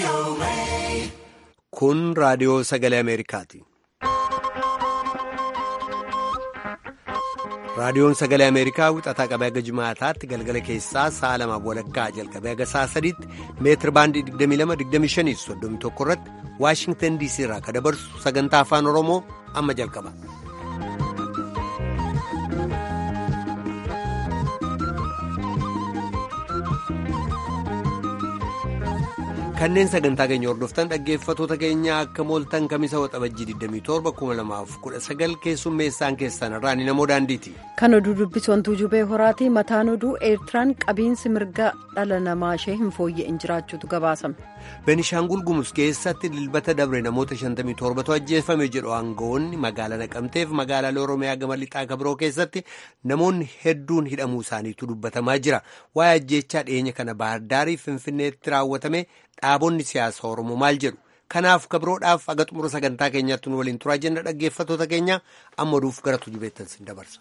Kun raadiyoo sagalee Ameerikaati. Raadiyoon sagalee Ameerikaa wixataa qabee haga jimaataatti galgala keessaa sa'a lamaaf walakkaa jalqabee haga sa'a sadiitti meetir baandii 22-25 31 irratti Waashingtan DC irraa kan dabarsu sagantaa afaan Oromoo amma jalqaba. kanneen sagantaa keenya hordoftan dhaggeeffatoota keenya akka mooltan kamisa waxabajjii 27 2019 keessummeessaan keessan irraa ni namoo daandiiti. kan oduu dubbisantuu jubee horaati mataan oduu eertiraan qabiinsi mirga dhala namaa ishee hin fooyya'in jiraachuutu gabaasame. Benishaangul Gumuz keessatti dilbata dabre namoota 57tu ajjeefame jedhu aangawoonni magaalaa naqamteef magaalaalee Oromiyaa gama lixaa kabiroo keessatti namoonni hedduun hidhamuu isaaniitu dubbatamaa jira. Waa'ee ajjeechaa dhiyeenya kana baardaarii Finfinneetti raawwatame dhaabonni siyaasa Oromoo maal jedhu? Kanaaf kabiroodhaaf aga xumura sagantaa keenyaatti nu waliin turaa jenna dhaggeeffatoota keenya amma oduuf gara tujubeettan sin dabarsa.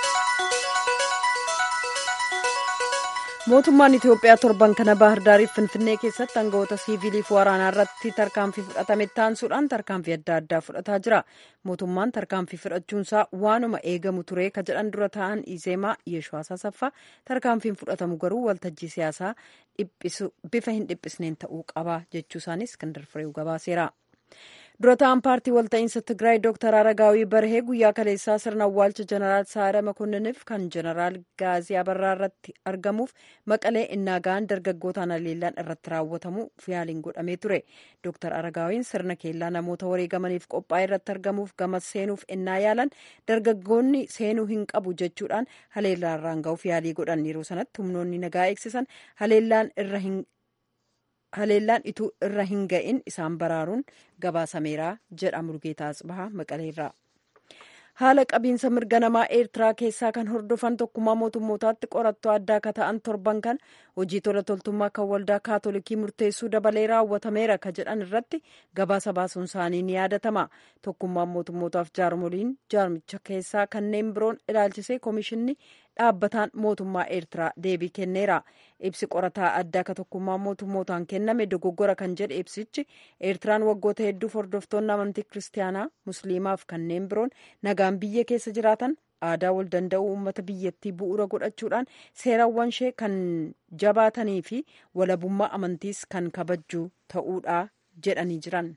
mootummaan itiyoophiyaa torban kana baahirdaariif finfinnee keessatti aangawoota siiviiliif waraanaa irratti tarkaanfii fudhatame taansuudhaan tarkaanfii adda addaa fudhataa jira mootummaan tarkaanfii fudhachuunsaa waanuma eegamu ture ka jedhan dura ta'an izeemaa yeeshoo asasaffaa tarkaanfiin fudhatamu garuu waltajjii siyaasaa bifa hin dhiphisneen ta'uu qaba jechuusaanis iskandar fireew gabaaseera. dura ta'an paartii walta'iinsa tigraay dooktar aragaawii barhee guyyaa kaleessaa sirna awwaalcha jeneraal saara makonniniif kan jeneraal gaazii abarraa irratti argamuuf maqalee innaa ga'an dargaggootaan haleellaan irratti raawwatamu yaaliin godhamee ture dooktar aragaawiin sirna keellaa namoota wareegamaniif qophaa'e irratti argamuuf gamas seenuuf innaa yaalan dargaggoonni seenuu hin qabu jechuudhaan haleellaan irraan ga'uuf yaalii godhan yeroo sanatti humnoonni nagaa eegsisan haleellaan irra hin haleellaan ituu irra hin ga'in isaan baraaruun gabaasameera jedha murgeetaa asbahaa maqaleerraa haala qabiinsa mirga namaa eertiraa keessaa kan hordofan tokkummaa mootummootaatti qorattoo addaa ka ta'an torban kan hojii tola toltummaa kan waldaa kaatolikii murteessuu dabalee raawwatameera ka jedhan irratti gabaasa baasuun isaanii ni yaadatama tokkummaan mootummootaaf jaarmoliin jaarmicha keessaa kanneen biroon ilaalchisee koomishinni dhaabbataan mootummaa eertiraa deebii kenneera ibsi qorataa addaa ka tokkummaa mootummootaan kenname dogoggora kan jedhe ibsichi eertiraan waggoota hedduuf hordoftoonni amantii kiristaanaa musliimaaf kanneen biroon nagaan biyya keessa jiraatan aadaa wal danda'uu uummata biyyattii bu'uura godhachuudhaan seerawwan ishee kan jabaatanii fi walabummaa amantiis kan kabajju ta'uudha jedhanii jiran.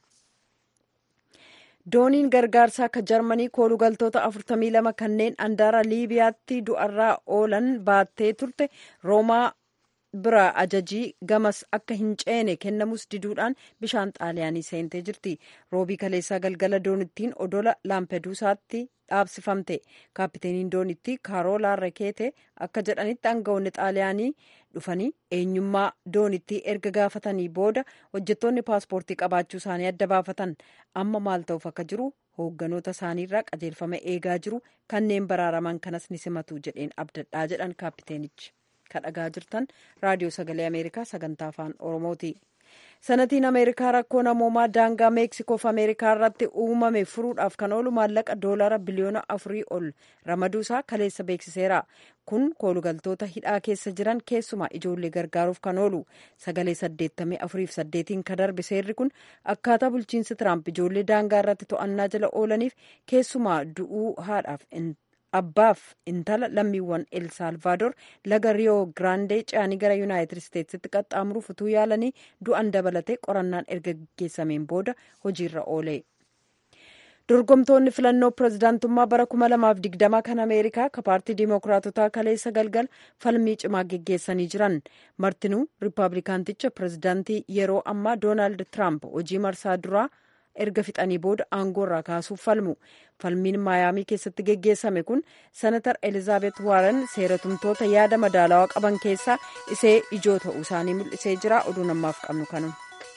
dooniin gargaarsaa akka jarmanii koolugaltoota 42 kanneen andaara liibiyaatti du'arraa oolan baattee turte roomaa bira ajajii gamas akka hin ceene kennamus diduudhaan bishaan xaaliyaanii seentee jirti roobii kaleessaa galgala doonittiin odola laampeduusaatti dhaabsifamte kaapiteeniin doonittii kaarolaa rekeete akka jedhanitti aangawoonni xaaliyaanii dhufanii eenyummaa doonittii erga gaafatanii booda hojjettoonni paaspoortii qabaachuu isaanii adda baafatan amma maal ta'uuf akka jiru hoogganoota isaaniirraa qajeelfama eegaa jiru kanneen baraaraman kanas ni simatu jedheen abdadhaa jedhan kaapiteenichi kadhagaa jirtan raadiyoo sagalee ameerikaa sagantaa afaan oromooti. sanatiin ameerikaa rakkoo namoomaa daangaa meeksikoof ameerikaa irratti uumame furuudhaaf kan oolu maallaqa doolara biliyoona afurii ol ramaduusaa kaleessa beeksiseera kun koolugaltoota hidhaa keessa jiran keessumaa ijoollee gargaaruuf kan oolu sagalee saddeettamii afuriif saddeetiin ka darbe seerri kun akkaataa bulchiinsi tiraamp ijoollee daangaa irratti to'annaa jala oolaniif keessumaa du'uu haadhaaf abbaaf intala lammiiwwan el saalvaadoor laga riyoo giraandee ce'anii gara yuunaayitid isteetsitti qaxxaamuruuf utuu yaalanii du'an dabalatee qorannaan erga gaggeessameen booda hojiirra oole. dorgomtoonni filannoo pirezidaantummaa bara 2020 kan ameerikaa ka paartii diimokiraatotaa kaleessa galgal falmii cimaa geggeessanii jiran martinuu riippaabilikaanticha pirezidaantii yeroo ammaa doonaald tiraamp hojii marsaa duraa erga fixanii booda aangoo irraa kaasuuf falmu falmiin maayaamii keessatti geggeessame kun senatar elizaabeet waaren seeratumtoota yaada madaalawaa qaban keessaa isee ijoo ta'uu isaanii mul'isee jira oduu namaaf qabnu kanu.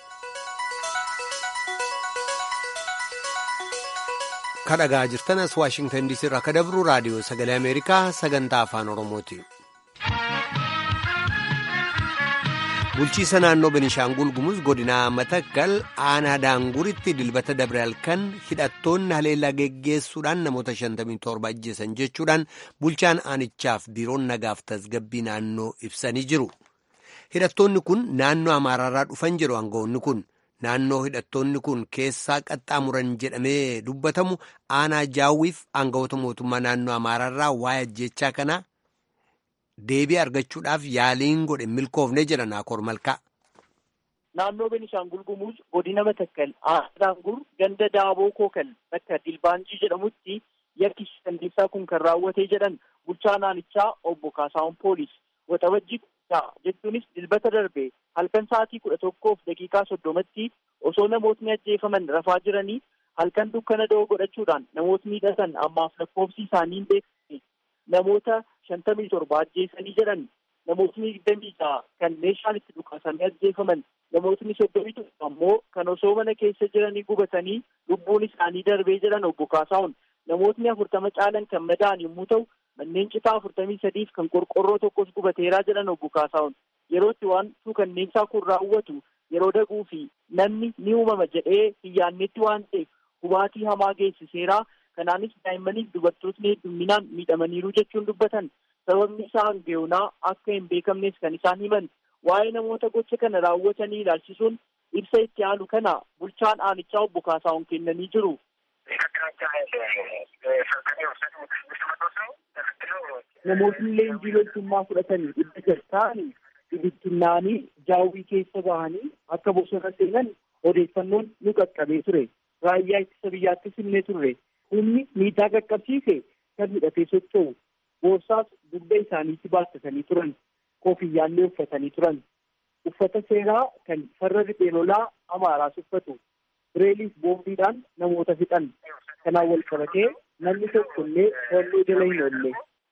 kadhagaa jirtanas waashingtan diisii irraa ka dabru raadiyoo sagalee ameerikaa sagantaa afaan oromooti. bulchiisa naannoo benishaangul gumuz godinaa matakkal aanaa daanguritti dilbata dabre halkan hidhattoonni haleellaa geggeessuudhaan namoota 57 ajjeesan jechuudhaan bulchaan aanichaaf biiroon nagaaf tasgabbii naannoo ibsanii jiru hidhattoonni kun naannoo amaaraarraa dhufan jedhu aangawoonni kun naannoo hidhattoonni kun keessaa qaxxaamuran jedhamee dubbatamu aanaa jaawwiif aangawoota mootummaa naannoo amaaraarraa waa'ee ajjechaa kanaa deebii argachuudhaaf yaaliin godhe milkoofne jedha naakoor malkaa. naannoo Beenishaangul Gumuuz godina Matakkal Aangaangur ganda Daaboo Kookal bakka Dilbaanjii jedhamutti yakki dandeessaa kun kan raawwatee jedhan bulchaa naannichaa obbo Kaasaawwan Poolis waxabajjii kudha jechuunis dilbata darbe halkan sa'aatii kudha tokkoof daqiiqaa soddomatti osoo namootni ajjeefaman rafaa jiranii halkan dukkana da'oo godhachuudhaan namootni hidhatan ammaaf lakkoofsi isaanii hin beekamne namoota shantamii torba ajjeesanii jedhan namootni digdamii ja'a kan meeshaan itti dhukaasanii ajjeefaman namootni soddomii tokko ammoo kan osoo mana keessa jiranii gubatanii lubbuun isaanii darbee jedhan obbo Kaasaawwan namootni afurtama caalan kan madaa'an yommuu ta'u manneen citaa afurtamii sadiif kan qorqorroo tokkos gubateeraa jedhan obbo Kaasaawwan yerootti waan suukanneessaa kun raawwatu yeroo daguu fi namni ni uumama jedhee hin yaannetti waan ta'eef hubaatii hamaa geessiseeraa kanaanis daa'immaniif dubartootni hedduminaan miidhamaniiru jechuun dubbatan sababni isaa hangeonaa akka hin beekamnes kan isaan himan waa'ee namoota gocha kana raawwatanii ilaalchisuun ibsa itti aanu kana bulchaan aanichaa obbo Kaasaawwan kennanii jiru. Namootni leenjii loltummaa fudhatanii dhibba jaha ta'anii bibittinnaanii jaawwii keessa bahanii akka bosona seenan odeeffannoon nu qaqqabee ture. Raayyaa ittisa biyyaattis himnee turre. Humni miidhaa qaqqabsiise kan hidhatee socho'u. Boorsaas dugda isaaniitti baattatanii turan. Kofiyyaallee uffatanii turan. Uffata seeraa kan farra riphee lolaa Amaaraas uffatu. Bireeliif boombiidhaan namoota fixan. Kanaan wal qabatee namni tokko illee to'annoo jala hin oolle.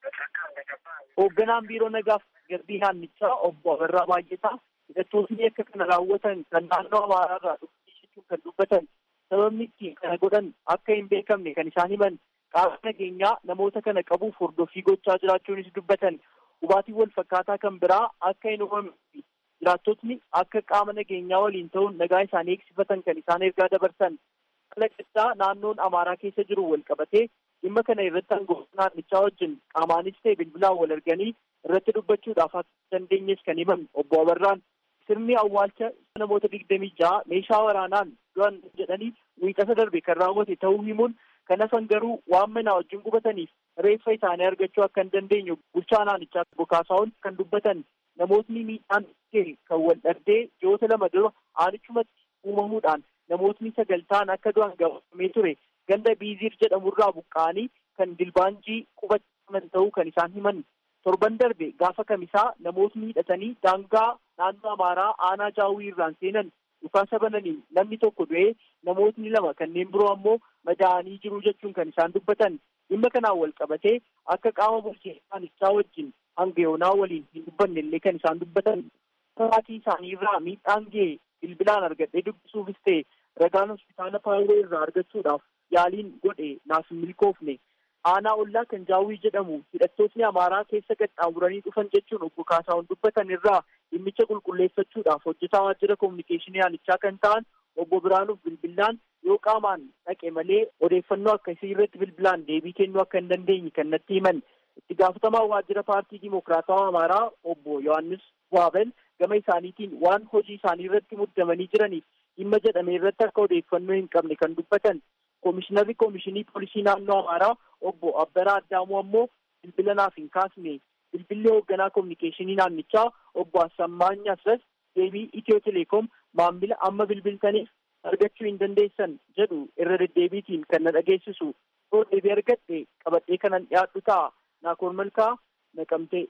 Hoogganaan biiroo nagaaf garbii naannichaa obbo Abarraa Baay'ataa hidhattootni akka kana raawwatan kan naannoo Amaaraarraa dhufanii kan dubbatan sababni ittiin kana godhan akka hin beekamne kan isaan himan qaama nageenyaa namoota kana qabuuf hordoffii gochaa jiraachuunis dubbatan hubaatii wal fakkaataa kan biraa akka hin uumamne jiraattotni akka qaama nageenyaa waliin ta'uun nagaa isaanii eegsifatan kan isaan ergaa dabarsan kalaqaddaa naannoon amaaraa keessa jiru wal qabatee dhimma kana irratti aangawoota naannichaa wajjin qaamaanis ta'e bilbilaan wal arganii irratti dubbachuudhaaf akka dandeenyes kan himan obbo Abarraan sirni awwaalcha namoota digdamii ja'a meeshaa waraanaan du'an jedhanii wiixata darbe kan raawwate ta'uu himuun kan hafan garuu waan manaa wajjin gubataniif reeffa isaanii argachuu akka hin dandeenye bulchaa naannichaa obbo Kaasaawwan kan dubbatan namootni miidhaan kan wal dhabdee ji'oota lama dura aanichumatti uumamuudhaan namootni sagal ta'an akka du'an gabaafamee ture ganda biiziir jedhamurraa buqqa'anii kan dilbaanjii qubataman ta'uu kan isaan himan torban darbe gaafa kamisaa namootni hidhatanii daangaa naannoo amaaraa aanaa jaawwii irraan seenan dhukaasa bananiin namni tokko du'ee namootni lama kanneen biroo ammoo madaa'anii jiru jechuun kan isaan dubbatan dhimma kanaan wal qabatee akka qaama bulchiinsaa wajjin hanga yoonaa waliin hin dubbanne illee kan isaan dubbatan maatii isaanii irraa miidhaan ga'e bilbilaan argadhee dubbisuufis ta'e ragaan hospitaala paawuroo irraa argachuudhaaf yaaliin godhe naaf hin milkoofne aanaa ollaa kan jaawwii jedhamu hidhattootni amaaraa keessa qaxxaamuranii dhufan jechuun obbo Kaasaawwan dubbatan irraa dhimmicha qulqulleeffachuudhaaf hojjetaa waajjira kominikeeshinii aanichaa kan ta'an obbo Biraanuuf bilbilaan yoo qaamaan dhaqe malee odeeffannoo akkasii irratti bilbilaan deebii kennuu akka hin dandeenye kan natti himan itti gaafatamaa waajjira paartii dimokiraatawaa amaaraa obbo Yohaannis Waabel gama isaaniitiin waan hojii isaanii irratti muddamanii jiraniif dhimma jedhame irratti akka odeeffannoo hin qabne kan dubbatan koomishinarri koomishinii poolisii naannoo amaaraa obbo Abbaraa Addaamuu ammoo bilbila naaf hin kaasne bilbilli hoogganaa koominikeeshinii naannichaa obbo Assammaany Asras deebii Itiyoo Teleekoom maamila amma bilbiltaniif argachuu hin dandeessan jedhu irra deddeebiitiin kan na dhageessisu yoo deebii argadhe qabadhee kanan dhiyaadhu ta'a naakoor malkaa naqamtee.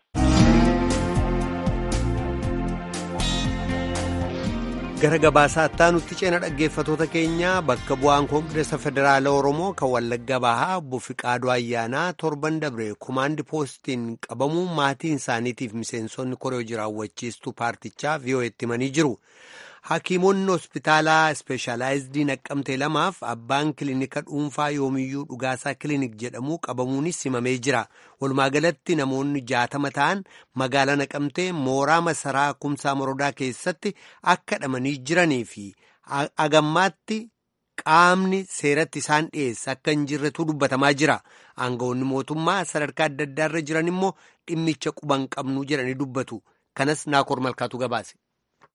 gara gabaasaa itti ceena dhaggeeffatoota keenya bakka bu'aan koongireesa federaala oromoo kan wallagga bahaa obbo Fiqaaduu Ayyaanaa torban dabre kumaandi poostiin qabamuu maatiin isaaniitiif miseensonni koree jiraawwachiistuu paartichaa vi'oo'etti himanii jiru. Hakiimonni hospitaalaa ispeeshaalaayizidii naqqamtee lamaaf abbaan kilinika dhuunfaa yoomiyyuu dhugaasaa kilinik jedhamu qabamuunis himamee jira. Walumaa galatti namoonni jaatama ta'an magaalaa naqamtee mooraa masaraa kumsaa morodaa keessatti akka hidhamanii jiranii fi agammaatti qaamni seeratti isaan dhiyeessa akka hin jirretu dubbatamaa jira. Aangawoonni mootummaa sadarkaa adda addaarra jiran immoo dhimmicha quban qabnu jedhanii dubbatu. Kanas naakoor malkaatu gabaase.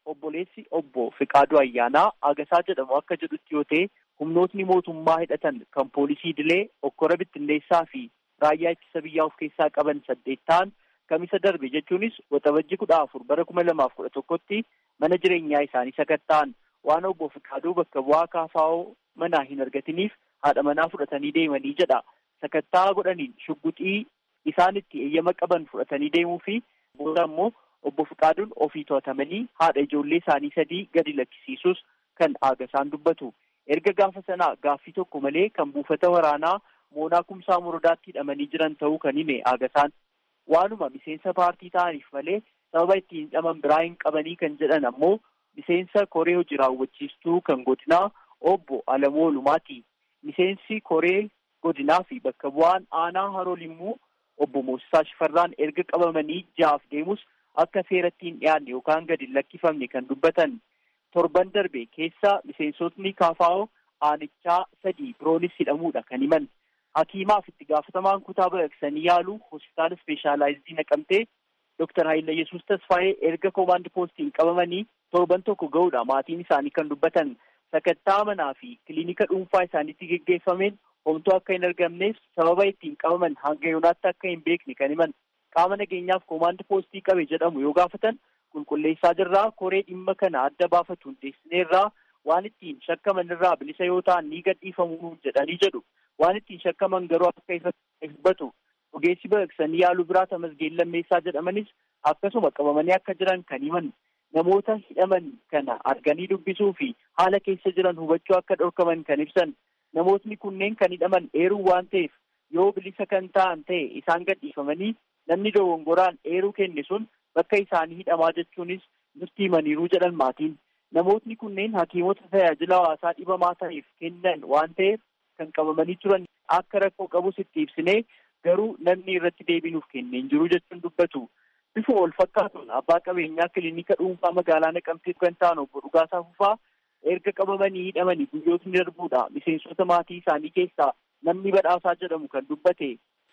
obboleessi obbo Fiqaaduu Ayyaanaa Agasaa jedhamu akka jedhutti yoo ta'e humnootni mootummaa hidhatan kan poolisii Dilee okkora bittinneessaa fi raayyaa ittisa biyyaa of keessaa qaban saddeet ta'an kamisa darbe jechuunis waxabajji kudha afur bara kuma lamaaf kudha tokkotti mana jireenyaa isaanii sakatta'an waan obbo Fiqaaduu bakka bu'aa kaafaa'oo manaa hin argatiniif haadha manaa fudhatanii deemanii jedha. Sakattaa godhaniin shugguxii isaan itti eeyyama qaban fudhatanii deemuu fi booda immoo obbo Fiqaaduun ofii to'atamanii haadha ijoollee isaanii sadii gadi lakkisiisus kan Agasaan dubbatu. Erga gaafa sanaa gaaffii tokko malee kan buufata waraanaa moonaa kumsaa muradaatti hidhamanii jiran ta'uu kan hime Agasaan. Waanuma miseensa paartii ta'aniif malee sababa ittiin hidhaman biraa hin qabanii kan jedhan ammoo miseensa koree hojii raawwachiistuu kan godinaa obbo Alamoo Lumaati. Miseensi koree godinaa fi bakka bu'aan aanaa haroo limmuu obbo Moosisaa Shifarraan erga qabamanii jaaf deemus akka seeratti hin dhiyaanne yookaan gadi hin lakkifamne kan dubbatan. Torban darbe keessa miseensotni kaafaa'oo aanichaa sadii biroonis hidhamuudha kan himan. Hakiimaaf itti gaafatamaan kutaa baqaqsanii yaalu hospitaala ispeeshaalaayizii naqamtee Dooktar Haayila Yesuus Tasfaayee erga koomaandi poostiin qabamanii torban tokko ga'uudha maatiin isaanii kan dubbatan. Sakattaa manaa fi kiliinika dhuunfaa isaaniitti geggeeffameen homtuu akka hin argamneef sababa ittiin qabaman hanga yoonaatti akka hin beekne kan himan qaama nageenyaaf koomaandi poostii qabe jedhamu yoo gaafatan qulqulleessaa jirraa koree dhimma kana adda baafatu hundeessineerraa waan ittiin shakkaman irraa bilisa yoo ta'an ni gadhiifamuu jedhanii jedhu waan ittiin shakkaman garuu akka ifatti dubbatu ogeessi baqaqsanii yaaluu biraa tamasgeen lammeessaa jedhamanis akkasuma qabamanii akka jiran kan himan namoota hidhaman kana arganii dubbisuu fi haala keessa jiran hubachuu akka dhorkaman kan ibsan namootni kunneen kan hidhaman eeruu waan ta'eef yoo bilisa kan ta'an ta'e isaan gadhiifamanii namni dogongoraan eeruu kenne sun bakka isaanii hidhamaa jechuunis nutti himaniiruu jedhan maatiin namootni kunneen hakiimota tajaajila hawaasaa dhibamaa ta'eef kennan waan ta'eef kan qabamanii turan akka rakkoo qabus itti ibsinee garuu namni irratti deebinuuf kenneen jiru jechuun dubbatu. bifa wal fakkaatuun abbaa qabeenyaa kiliinika dhuunfaa magaalaa naqamtee kan ta'an obbo Dhugaasaa Fufaa erga qabamanii hidhamanii guyyootni darbuudha miseensota maatii isaanii keessaa namni badhaasaa jedhamu kan dubbate.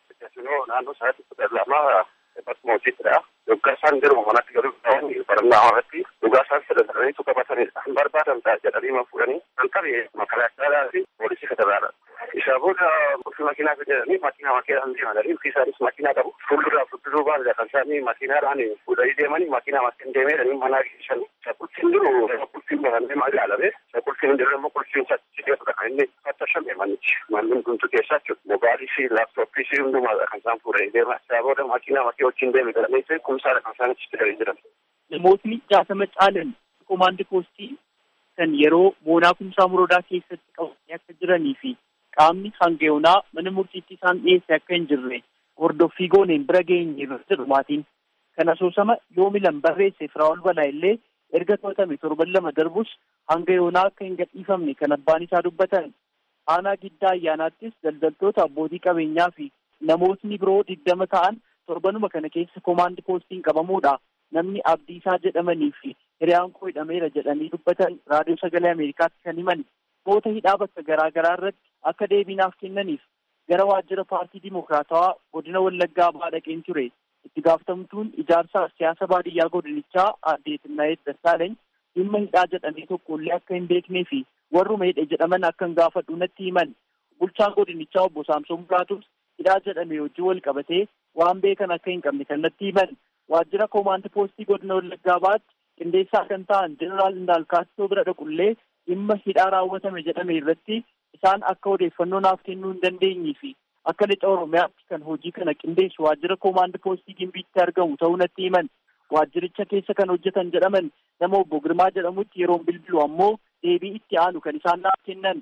naannoo sa'aatii kudha lama akkasuma hojiittidha. Dhuggaasaan jiru manatti galuu barannaa irratti dhugaasaan sadaranii qabatanidha. Barbaadan ta'a jedhanii ma fuudhanii kan qabe makalaakkaadhaa fi poolisii federaala. Isaa booda gosa makiinaa jedhanii makiinaa makiinaan deemanii ofii isaanis makiinaa qabu. Fuulduraa fuulduruu baala kan isaanii makiinaadhaan fuudhanii deemanii makiinaa makiin deemanii manaa geessan. Qulfiin jiru qulfiin barannee maal ilaalame qulfiin hin jirre immoo qulfiin saddeetudha kan inni fattashamee manichi manni hundumtu keessaa jechuudha. Mobaayilii fi laaptooppii fi hundumaadha kan isaan fuudhanii deeman. Isaa booda makiinaa makii wajjin deeme jedhamee kumsaadha kan isaan achitti galanii jiran. Namootni jaatama caalan komaandi poostii kan yeroo moonaa kumsaa muroodaa keessatti qabamanii akka jiranii fi qaamni hangayoonaa mana murtiitti isaan dhiyeesse akka hin jirre hordoffii gooneen bira geenye irra jedhu maatiin. Kan asoosama yoomilan barreesse Firaa'ol Balaa illee erga to'atame torban lama darbus hanga yoonaa akka hin gadhiifamne kan abbaan isaa dubbatan. Aanaa giddaa ayyaanaattis daldaltoota abbootii qabeenyaa fi namootni biroo digdama ta'an torbanuma kana keessa komaandi poostiin qabamuudha. Namni Abdiisaa jedhamanii fi hiriyaan koo hidhameera jedhanii dubbatan raadiyoo sagalee Ameerikaatti kan himan. Namoota hidhaa bakka garaa garaa irratti akka deebiinaaf kennaniif gara waajjira paartii Dimokiraatawaa godina Wallaggaa Abaa dhaqeen ture. Itti gaafatamtuun ijaarsa siyaasa baadiyyaa godinichaa aadde Tinnaayet Dassaalany dhimma hidhaa jedhamee tokkollee akka hin beeknee fi warruma hidhe jedhaman akka hin gaafadhu natti himan. Bulchaan godinichaa obbo Saamsoon Buraatus hidhaa jedhame hojii wal qabatee waan beekan akka hin qabne kan natti himan. Waajjira koomaandi poostii godina Wallaggaa Abaatti qindeessaa kan ta'an Jeneraal Indaalkaatoo bira dhaqullee dhimma hidhaa raawwatame jedhame irratti isaan akka odeeffannoo naaf kennuu hin dandeenyee fi akka lixa Oromiyaatti kan hojii kana qindeessu waajjira koomaandi poostii Gimbiitti argamu ta'uu natti himan. Waajjiricha keessa kan hojjetan jedhaman nama obbo Girmaa jedhamutti yeroon bilbilu ammoo deebii itti aanu kan isaan naaf kennan.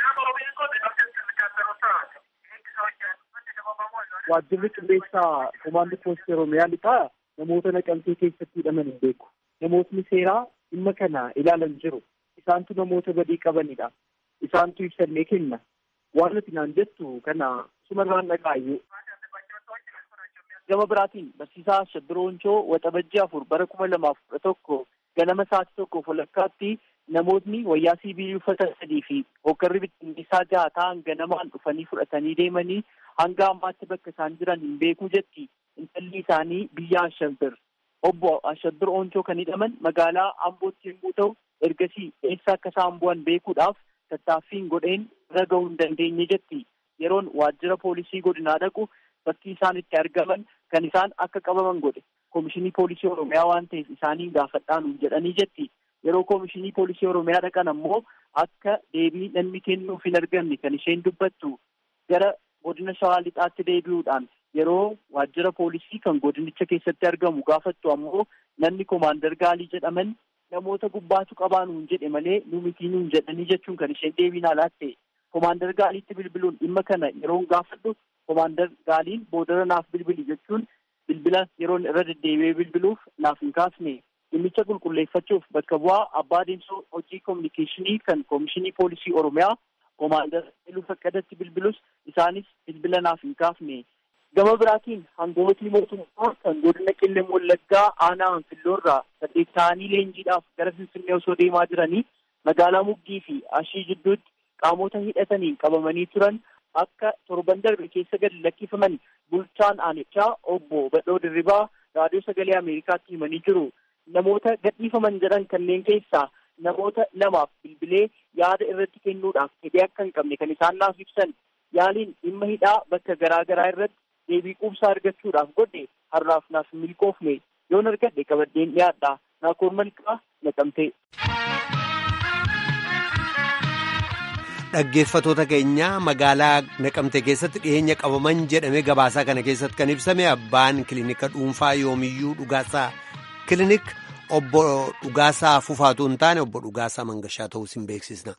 Waajjirri qindeessaa koomaandi poostii Oromiyaa lixaa namoota naqamtee keessatti hidhaman hin beeku. Namootni seeraa dhimma kana ilaalan jiru. Isaantu namoota badii qabanidha. Isaantu ibsannee kenna. Waan nuti naan jettu kana sumarraan dhagaayyuu. Gama biraatiin barsiisaa Shabbirooncoo waxabajjii afur bara kuma lamaaf kudha tokko ganama sa'aatii tokkoof walakkaatti namootni wayyaa siibiilii uffatan sadii fi hoggarri bittinneessaa jaha ta'an ganamaan dhufanii fudhatanii deemanii hanga ammaatti bakka isaan jiran hin beekuu jetti intalli isaanii biyya Ashanbir. obbo Ashaddur Ooncoo kan hidhaman magaalaa Ambootti yommuu ta'u ergasii eessa akka isaan bu'an beekuudhaaf tattaaffiin godheen irra ga'uu hin dandeenye jetti. Yeroon waajjira poolisii godinaa dhaqu bakki isaan itti argaman kan isaan akka qabaman godhe koomishinii poolisii Oromiyaa waan ta'eef isaanii gaafadhaan jedhanii jetti. Yeroo koomishinii poolisii Oromiyaa dhaqan ammoo akka deebii namni kennuuf hin argamne kan isheen dubbattu gara godina Shawaa Lixaatti deebi'uudhaan yeroo waajjira poolisii kan godinicha keessatti argamu gaafattu ammoo namni koomaandar gaalii jedhaman namoota gubbaatu qabaa nuun jedhe malee nu mitii nuun jedhanii jechuun kan isheen deebiin alaatte koomaandar gaaliitti bilbiluun dhimma kana yeroon gaafadhu koomaandar gaaliin boodara naaf bilbili jechuun bilbila yeroon irra deddeebi'ee bilbiluuf naaf hin kaasne dhimmicha qulqulleeffachuuf bakka bu'aa abbaa adeemsa hojii koominikeeshinii kan koomishinii poolisii oromiyaa koomaandar Iluu Faqqadatti bilbilus isaanis bilbila naaf hin kaafne. Gama biraatiin hangootii mootummaa kan godina qillee wallaggaa aanaa hanfilloorraa saddeet ta'anii leenjiidhaaf gara finfinnee osoo deemaa jiranii magaalaa muggii fi ashii jidduutti qaamota hidhataniin qabamanii turan akka torban darbe keessa gadi lakkifaman bulchaan aanichaa obbo Badhoo Dirribaa raadiyoo sagalee Ameerikaatti himanii jiru. Namoota gadhiifaman jedhan kanneen keessaa namoota lamaaf bilbilee yaada irratti kennuudhaaf fedhii akka hin qabne kan isaan naaf ibsan yaaliin dhimma hidhaa bakka garaa garaa irratti deebii quubsaa argachuudhaaf godhe har'aaf naaf hin milkoofne yoon argadhe qabaddeen dhiyaadha naakoor malkaa naqamtee. Dhaggeeffatoota keenya magaalaa naqamte keessatti dhiyeenya qabaman jedhame gabaasaa kana keessatti kan ibsame abbaan kilinika dhuunfaa yoomiyyuu dhugaasaa kilinik obbo Dhugaasaa Fufaatu hin taane obbo Dhugaasaa Mangashaa ta'uus hin beeksisna.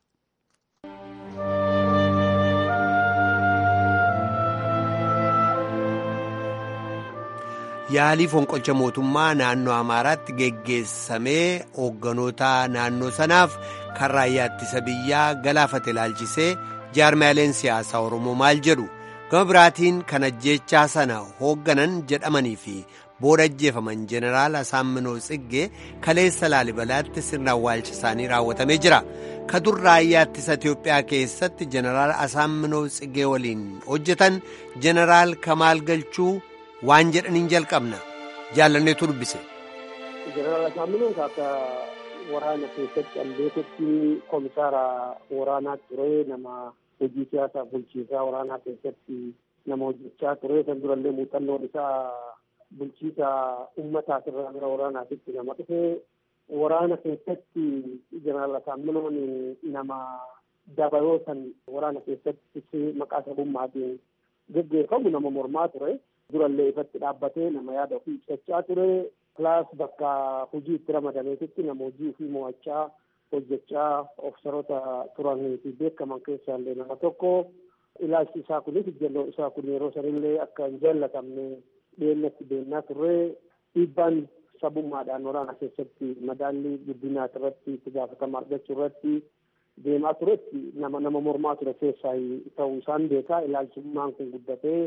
Yaalii fonqolcha mootummaa naannoo Amaaraatti geggeessamee hoogganoota naannoo sanaaf kan raayyaa ittisa biyyaa galaafate ilaalchisee jaarmaaleen siyaasaa Oromoo maal jedhu gama biraatiin kan ajjeechaa sana hoogganan jedhamanii fi booda ajjeefaman jeneraal Asaamminoo Tsiggee kaleessa Laalibalaatti sirna awwaalcha isaanii raawwatamee jira. Kadur raayyaa ittisa Itiyoophiyaa keessatti jeneraal Asaamminoo Tsiggee waliin hojjetan jeneraal Kamaal Galchuu. waan jedhaniin jalqabna jaalanneetu dubbise. Jeneraal Asaamminuun akka waraana keessatti alleekotti komisaara waraanaa ture nama hojii siyaasaa bulchiisaa waraanaa keessatti nama hojjechaa ture san durallee muuxannoon isaa bulchiisa ummataas irraa gara waraanaatitti nama dhufe waraana keessatti jeneraal Asaamminuun nama dabaloo san waraana keessatti maqaa sabummaatiin geggeeffamu nama mormaa ture. durallee ifatti dhaabbatee nama yaada ofii ibsachaa ture kilaas bakka hojii itti ramadameetitti nama hojii ofii mo'achaa hojjechaa ofsaroota turanii fi beekaman keessaa illee nama tokko ilaalchi isaa kunis ijjalloon isaa kun yeroo sanillee akka hin jaallatamne dhiyeenyatti deemnaa turre dhiibbaan sabummaadhaan waraana keessatti madaallii guddinaa irratti itti gaafatama argachuu irratti deemaa turetti nama nama mormaa ture keessaa ta'uu isaan beekaa ilaalchummaan kun guddatee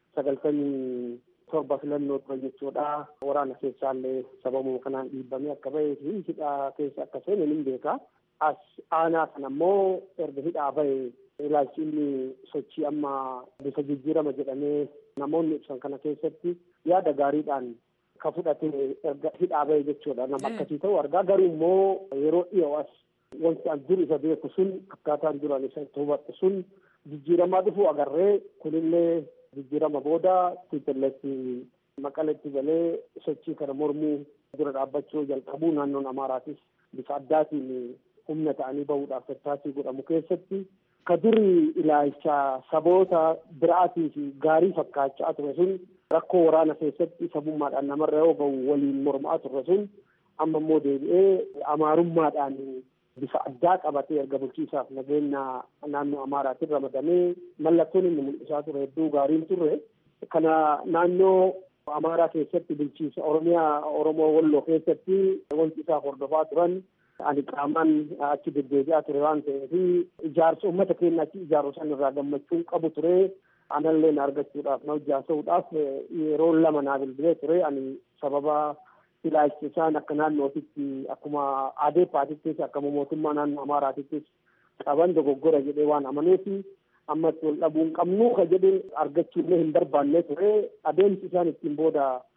sagaltamii torba filannoo ture jechuudha. Waraana keessaallee sababuma kanaan dhiibbamee akka bahee fi hidhaa keessa akka seene ni beeka. As aanaa kana ammoo erga hidhaa bahe ilaalchi inni sochii amma bifa jijjiirama jedhamee namoonni ibsan kana keessatti yaada gaariidhaan ka fudhate erga hidhaa bahe jechuudha. Nama akkasii ta'u argaa garuu immoo yeroo dhiyoo as wanti an dur isa beeku sun akkaataan duraan isa itti hubadhu sun jijjiiramaa dhufuu agarree kunillee jijjiirama booda tiitalleetti maqaletti galee sochii kana mormuu dura dhaabbachuu jalqabuu naannoon amaaraatis bifa addaatiin humna ta'anii bahuudhaaf tattaaffii godhamu keessatti ka duri ilaalcha saboota biraatii fi gaarii fakkaachaa ture sun rakkoo waraana keessatti sabummaadhaan namarra yoo gahu waliin mormaa ture sun amma immoo deebi'ee amaarummaadhaan bifa addaa qabatee erga bulchiisaaf nageenya naannoo amaaraatiin ramadamee mallattoon inni mul'isaa ture hedduu gaariin turre kana naannoo amaaraa keessatti bulchiisa oromiyaa oromoo walloo keessatti wanti isaa hordofaa turan ani qaamaan achi deddeebi'aa ture waan ta'eef ijaarsa uummata keenya achi ijaaru san irraa gammachuun qabu ture anallee na argachuudhaaf na hojjaasa'uudhaaf yeroo lama naa bilbilee ture ani sababa ilaalchi isaan akka naannootitti akkuma adeeppaatittis akkuma mootummaa naannoo amaaraatittis qaban dogoggora jedhee waan amaneefi ammatti wal dhabuu hin qabnu ka jedhe argachuullee hin barbaanne ture adeemsi isaan ittiin booda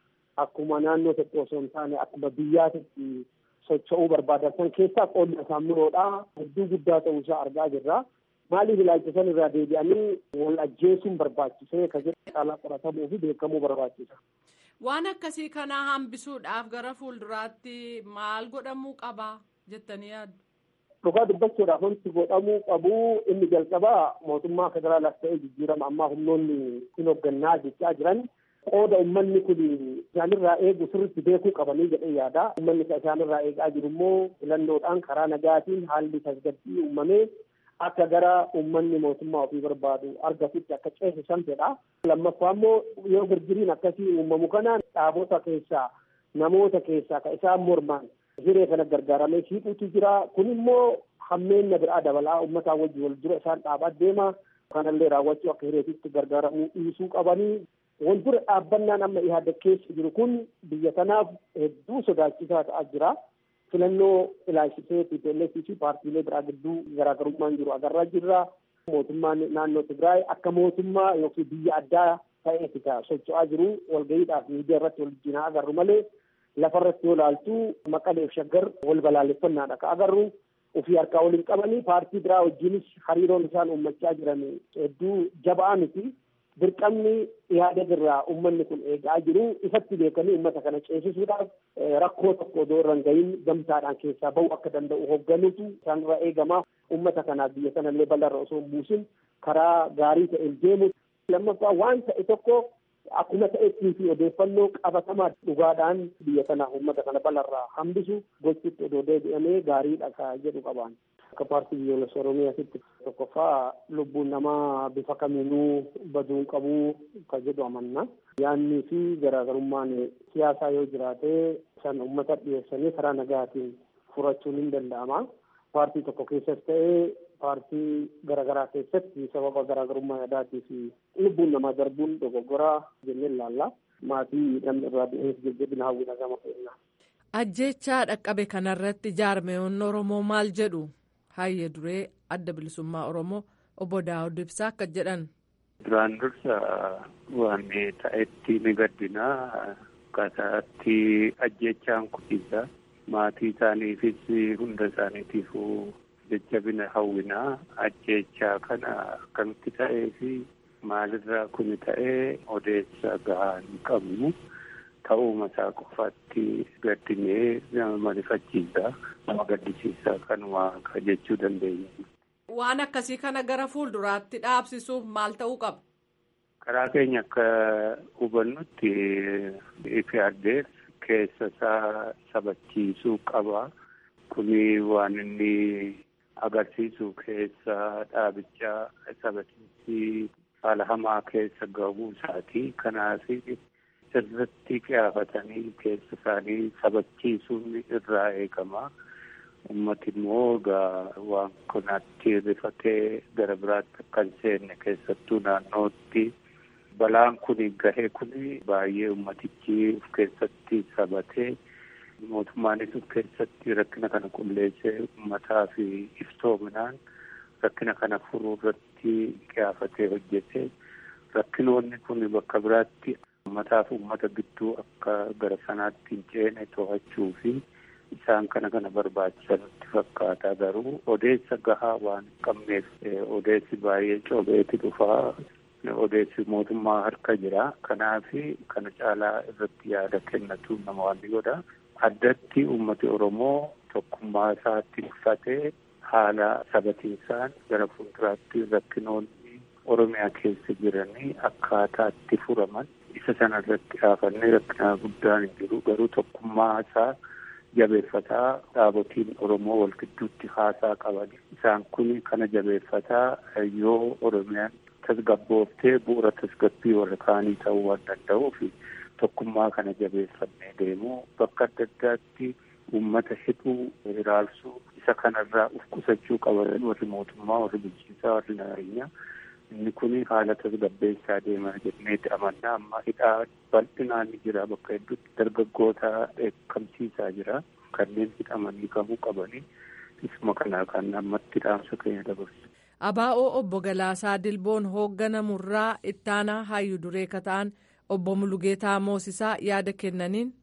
akkuma naannoo tokko osoo hin taane akkuma biyyaatitti socho'uu barbaadan san keessaa qoodni Asaaminoodha. Hedduu guddaa ta'uusaa argaa jirra. Maaliif ilaalcha san irraa deebi'anii wal ajjeesuun barbaachisee ka jedhu caalaa qoratamuu fi beekamuu barbaachisa. Waan akkasii kana hambisuudhaaf gara fuulduraatti maal godhamuu qaba jettanii yaaddu? Dhugaa dubbachuudhaaf wanti godhamuu qabu inni jalqabaa mootummaa federaalaas ta'ee jijjiirama ammaa humnoonni hin hooggannaa jechaa jiran qooda uummanni kun isaanirraa eegu sirriitti beekuu qabanii jedhee yaada. Uummanni isaanirraa eegaa jiru immoo filannoodhaan karaa nagaatiin haalli tasgabbii uumamee akka gara uummanni mootummaa ofii barbaadu argatutti akka ceesisan fedha. Lammaffaa immoo yoo girgiriin akkasii uumamu kanaan dhaabota keessaa namoota keessaa ka isaan mormaan hiree kana gargaaramee hiikuutu jira. Kun immoo hammeenya biraa dabalaa uummataa wajjin wal dura isaan dhaabaa deema. Kanallee raawwachuu akka hireetitti gargaaramuu dhiisuu qabanii. Wal dura dhaabbannaan amma ihaadda keessa jiru kun biyya kanaaf hedduu sodaachisaa ta'aa jira. filannoo ilaalchisee TPLF fi paartiilee biraa gidduu garaagarummaan jiru agarraa jirra. Mootummaan naannoo Tigraay akka mootummaa yookiin biyya addaa ta'eeti ka socho'aa jiru walga'iidhaaf miidiyaa irratti wal jijjiinaa agarru malee lafarratti yoo ilaaltu maqaleef shaggar wal balaaleffannaadha ka agarru ofii harkaa waliin qabanii paartii biraa wajjinis hariiroon isaan uummachaa jiran hedduu jabaa miti. dirqamni yaada irraa uummanni kun eegaa jiru ifatti beekanii uummata kana ceesisuudhaaf rakkoo tokko odoo irra hin gahin gamtaadhaan keessaa bahu akka danda'u hoogganuutu isaanirraa eegamaa uummata kanaaf biyya sanallee bal'arra osoo hin buusin karaa gaarii ta'een deemu lammaffaa waan ta'e tokko akkuma ta'ettii fi odeeffannoo qabatamaa dhugaadhaan biyya kanaaf uummata kana bal'arraa hambisu gochuutti odoo deebi'amee gaariidha ka jedhu qabaan. akka paartii biyyoolessa oromiyaatti tokkoffaa lubbuun namaa bifa kamiinuu baduun qabuu ka jedhu amanna. Yaannii fi garaagarummaan siyaasaa yoo jiraate san uummata dhiyeessanii karaa nagaatiin furachuun hin danda'ama. Paartii tokko keessas ta'ee paartii garaagaraa keessatti sababa garaagarummaa yaadaatii fi lubbuun namaa darbuun dogoggoraa jennee ilaalla. Maatii namni irraa du'eef jajjabina hawwina gama keenna. Ajjechaa dhaqqabe kanarratti jaarmeewwan Oromoo maal jedhu? Hayyee duree adda bilisummaa Oromoo obbo Daawud Ibsaa akka jedhan. Duraan dursa waan ta'etti ni gaddinaa akkaataatti ajjechaan kutiisa maatii isaaniifis hunda isaaniitiifuu jajjabina hawwinaa ajjechaa kana akkamitti ta'ee fi maalirraa kun ta'ee odeessa gahaa hin qabnu. ta'uuma isaa qofaatti gaddinee nama marifachiisa nama gaddisiisa kanuma ka jechuu dandeenya. Waan akkasii kana gara fuulduraatti dhaabsisuuf maal ta'uu qaba? Karaa keenya akka hubannutti ifiyaaddeef keessa isaa sabachiisuu qaba. Kuni waan inni agarsiisu keessa dhaabichaa sabachiisii haala hamaa keessa gahuu isaati. Kanaaf sirriitti qiyaafatanii keessa isaanii sabachiisuun irraa eegama. Uummati immoo egaa waan kanatti rifatee gara biraatti akka hin seenne keessattuu naannootti balaan kun gahee kun baay'ee ummatichi of keessatti sabatee mootummaanis of keessatti rakkina kana qulleessee uummataa fi iftoominaan rakkina kana furuu irratti qiyaafatee hojjete rakkinoonni kun bakka biraatti uummataa fi uummata gidduu akka gara sanaatti hin ceene to'achuu fi isaan kana kana barbaachisanitti fakkaata garuu odeessa gahaa waan hin qabneef odeessi baay'ee coobeeti dhufaa odeessi mootummaa harka jira kanaaf kana caalaa irratti yaada kennatu nama waan godha addatti uummati oromoo tokkummaa isaatti uffatee haala sabatiinsaan gara fuulduraatti rakkinoonni oromiyaa keessa jiranii akkaataa itti furaman isa sana irratti dhaafannee rakkina guddaan hin jiru garuu tokkummaa isaa jabeeffataa dhaabotiin oromoo wal gidduutti haasaa qaban isaan kun kana jabeeffataa yoo oromiyaan tasgabbooftee bu'uura tasgabbii warra kaanii ta'uu waan danda'uuf tokkummaa kana jabeeffannee deemuu bakka adda addaatti uummata hidhuu hiraarsuu isa kanarraa uf qusachuu qaban warri mootummaa warri bulchiinsaa warri nageenyaa inni kun haala tasgabbeessaa deemaa jenneeti amannaa amma hidhaa bal'inaan ni jira bakka hedduutti dargaggoota dheekkamsiisaa jira kanneen hidhamanii kamuu qabanii isuma kanaa kan ammatti dhaamsa keenya dabarsu. Abaa'oo obbo Galaasaa Dilboon hoogganamurraa ittaanaa hayyuu duree kataan obbo Mulugeetaa Moosisaa yaada kennaniin.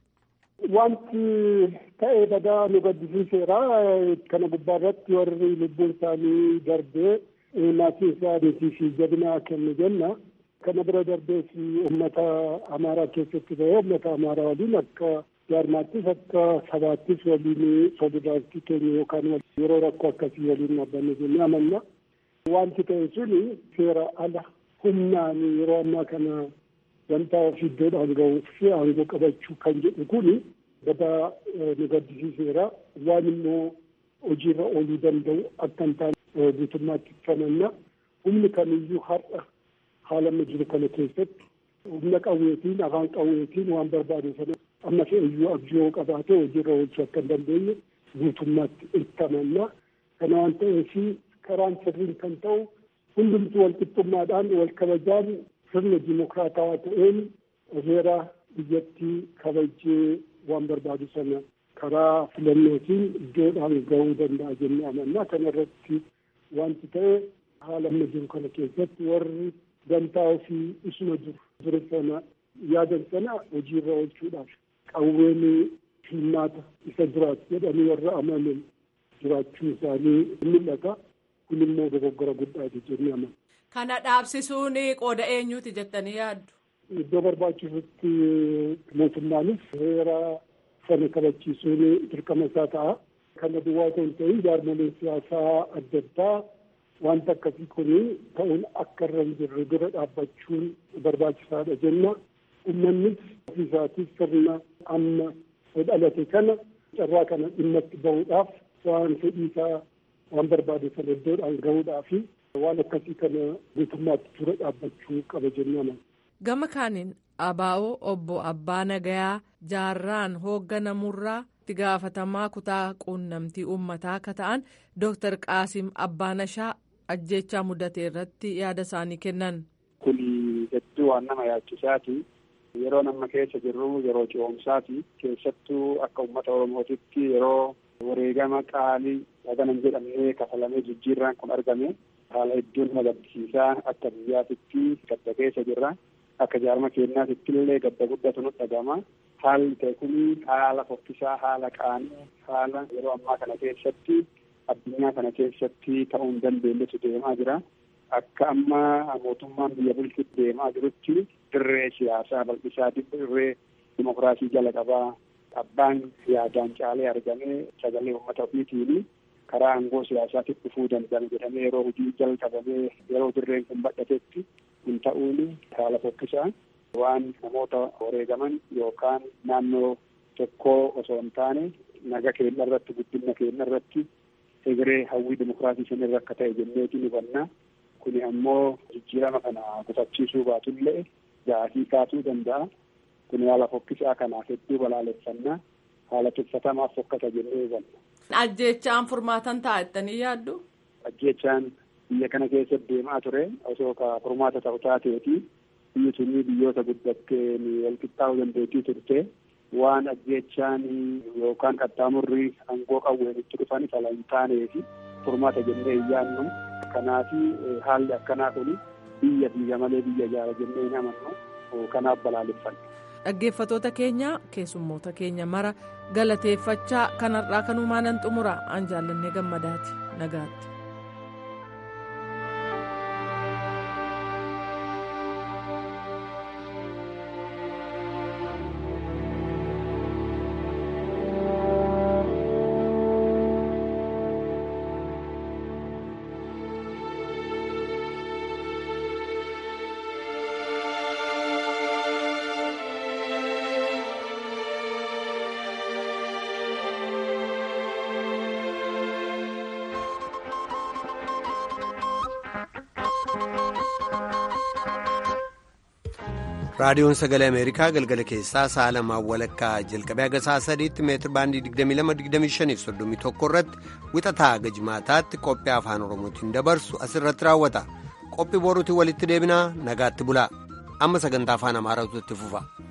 Wanti ta'ee badaa nu gaddisiiseera. Kana gubbaa irratti warri lubbuun isaanii darbee maatii isaaniitii fi jabinaa kennu jenna. Kana bira darbees uummata Amaaraa keessatti ta'ee uummata Amaaraa waliin akka jaarmaattis akka sabaattis waliin solidaaritii keenya yookaan yeroo rakkoo akkasii waliin dhaabbanne jennee amanna. Wanti ta'e suni seera ala humnaan yeroo ammaa kana wanta ofii iddoodhaan ga'uuf fi aangoo qabachuu kan jedhu kuni badaa nu gaddisiiseera. Waan immoo hojiirra ooluu danda'u akka hin taane guutummaatti amanna. Humni kamiyyuu har'a haala amma jiru kana keessatti humna qawweetiin afaan qawweetiin waan barbaade sana amma fe'iyyuu abjoo qabaatee hojiirra oolchuu akka hin dandeenye guutummaatti itti amanna. Kana waan ta'eef karaan sirriin kan ta'u hundumtuu wal qixxummaadhaan wal kabajaan sirna dimokiraatawaa ta'een heera biyyattii kabajee waan barbaadu sana karaa filannootiin iddoodhaan ga'uu danda'a jennee amanna. Kana irratti wanti ta'e haala amma jiru kana keessatti warri dantaa ofii isuma jiru ture sana yaadan sana hojiirra oolchuudhaaf qawween hirmaata isa duraati jedhanii warra amanan jiraachuu isaanii mul'ata. Kun immoo dogoggora guddaati jennee amanna. Kana dhaabsisuun qooda eenyuuti jettanii yaaddu? Iddoo barbaachisutti mootummaanis heera sana kabachiisuun dirqama isaa ta'a. Kana duwwaa otoo hin ta'in jaarmoleen siyaasaa adda addaa wanta akkasii kun ta'uun akka irra hin jirre dura dhaabbachuun barbaachisaadha jenna. Uummannis ofii isaatis sirna amma dhalate kana carraa kana dhimma itti bahuudhaaf waan fedhii isaa waan barbaade sana iddoodhaan gahuudhaaf waan akkasii kana guutummaatti dura dhaabbachuu qaba jennaan. Gama kaaniin abaa'oo obbo Abbaa Nagayaa jaarraan hoogganamurraa itti gaafatamaa kutaa quunnamtii uummataa akka ta'an Dooktar Qaasim Abbaanashaa ajjechaa mudate irratti yaada isaanii kennan. Kuni hedduu waan nama yaachisaati. Yeroo nama keessa jirru yeroo ce'umsaati. Keessattuu akka uummata Oromootitti yeroo wareegama qaalii haganan jedhamee kafalamee jijjiirraan kun argame haala hedduu nama gaddisiisaa akka biyyaatitti gadda keessa jirra. Akka jaarma keenyaatitti illee gadda guddatu nu dhagama. Haalli ta'e kun haala fokkisaa, haala qaanii, haala yeroo ammaa kana keessatti addunyaa kana keessatti ta'uu hin dandeenyetu deemaa jira. Akka amma mootummaan biyya bulchutti deemaa jirutti dirree siyaasaa bal'isaa dirree dimokiraasii jala qabaa abbaan yaadaan caalee argamee sagalee uummata ofiitiin karaa aangoo siyaasaatti dhufuu danda'an jedhamee yeroo hojii jalqabamee yeroo dirreen kun badhatetti kun ta'uun haala fokkisaa waan namoota wareegaman yookaan naannoo tokkoo osoo hin taane naga keenya irratti guddina keenya irratti egeree hawwii dimokiraasii sanirra akka ta'e jenneetiin hubannaa. Kuni ammoo jijjiirama kana gufachiisuu baatullee gaafii kaasuu danda'a. Kun haala fokkisaa kanaaf hedduu balaaleffannaa. Haala tuffatamaaf fokkata jennee hubanna. Ajjeechaan furmaatan ta'a jettanii yaaddu? Ajjeechaan biyya kana keessa deemaa ture osoo ka furmaata ta'u taateeti. Biyyi sunii biyyoota guddatteen walqixxaa'uu dandeettii turte. Waan ajjeechaan yookaan qaxxaamurri aangoo qawweenitti dhufan fala hin taaneefi furmaata jennee hin yaadnu. Kanaaf haalli akkanaa kun biyya biyya malee biyya ijaara jennee hin amannu kanaaf balaaleffanna. Dhaggeeffatoota keenya keessummoota keenya mara galateeffachaa kanarraa kanumaan nan xumura an jaallannee gammadaati nagaatti. raadiyoon sagalee ameerikaa galgala keessaa sa'a lamaan walakkaa jalqabee haga sa'a sadiitti meetir baandii 22-25 irratti wixataa haga jimaataatti qophii afaan oromootiin dabarsu asirratti raawwata qophii boruutiin walitti deebinaa nagaatti bulaa amma sagantaa afaan amaaraatu itti fufa.